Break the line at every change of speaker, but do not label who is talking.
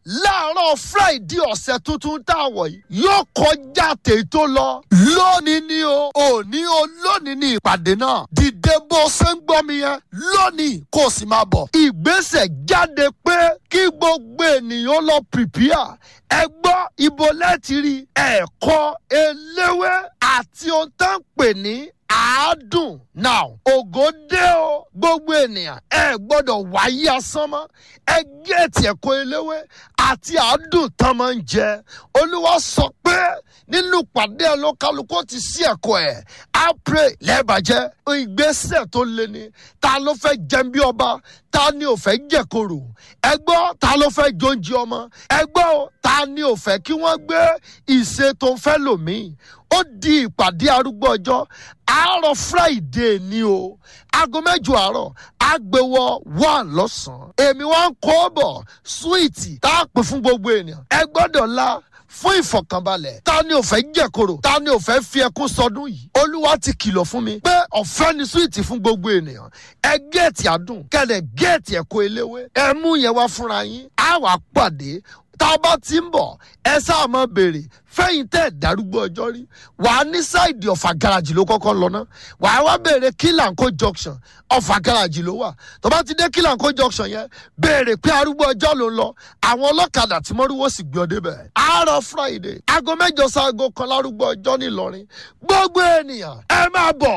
láàárọ̀ friday ọ̀sẹ̀ tuntun tá a wọ̀ yìí yóò kọjá tètò lọ lónìí ni o òní o lónìí ni ìpàdé náà dìde bó ṣe ń gbọ́ mi yẹn lónìí kó o sì máa bọ̀ ìgbésẹ̀ jáde pé kí gbogbo ènìyàn lọ pìpìà ẹ gbọ́ ibo lẹ́tì rí ẹ̀kọ́ eléwé àti ohun tá ń pè ní àádùn now ògo dé o gbogbo ènìyàn ẹ gbọ́dọ̀ wáyé asán mọ́ ẹ géètì ẹ̀kọ́ eléwé àti àádùn tán máa ń jẹ olúwa sọ pé nínú pàdé ẹlòkálukú ti sí ẹ̀kọ́ ẹ̀ á pray lẹ́ẹ̀bàjẹ́ ìgbésẹ̀ tó le ni ta ló fẹ́ jẹun bí ọba ta ni ò fẹ́ jẹ̀kọ̀rò ẹ gbọ́ ta ló fẹ́ jóúnjẹ ọmọ ẹ gbọ́ o ta ni ò fẹ́ kí wọ́n gbé ìṣe tó ń fẹ́ lòmíì ó di ìpàdé arúgbó ọjọ́ àárọ̀ friday ni o aago mẹ́jọ àárọ̀ àgbẹ̀wọ̀ one lọ́sàn-án èmi wá ń kó bọ̀ súwìtì tá a pè fún gbogbo ènìyàn ẹ gbọ́dọ̀ la fún ìfọ̀kànbalẹ̀ ta ni ò fẹ́ jẹ̀kọ̀rọ̀ ta ni ò fẹ́ fi ẹkún sọdún yìí olúwa ti kìlọ̀ fún mi pé ọ̀fẹ́ ni súwìtì fún gbogbo ènìyàn ẹ géètì àdùn kẹlẹ̀ géètì ẹ̀kọ́ eléwé ẹ mú yẹn wá fúnra yín á wà pàdé tá a bá ti ń bọ̀ ẹ sáà máa béèrè fẹ́yìn tẹ́ ẹ̀ darúgbó ọjọ́ rí wàá ní sáìdì ọ̀fà gáràjì ló kọ́kọ́ lọ ná wàá wá béèrè kílànkó junction ọ̀fà gáràjì ló wà tó bá ti dé kílànkó junction yẹn béèrè pé arúgbó ọjọ́ ló ń lọ àwọn ọlọ́kadà tí mọ́rúwó sì gbé ọ débẹ̀ àárọ̀ friday aago mẹ́jọ sáago kan lárúgbó ọjọ́ ńìlọrin gbogbo ènìyàn ẹ máa bọ̀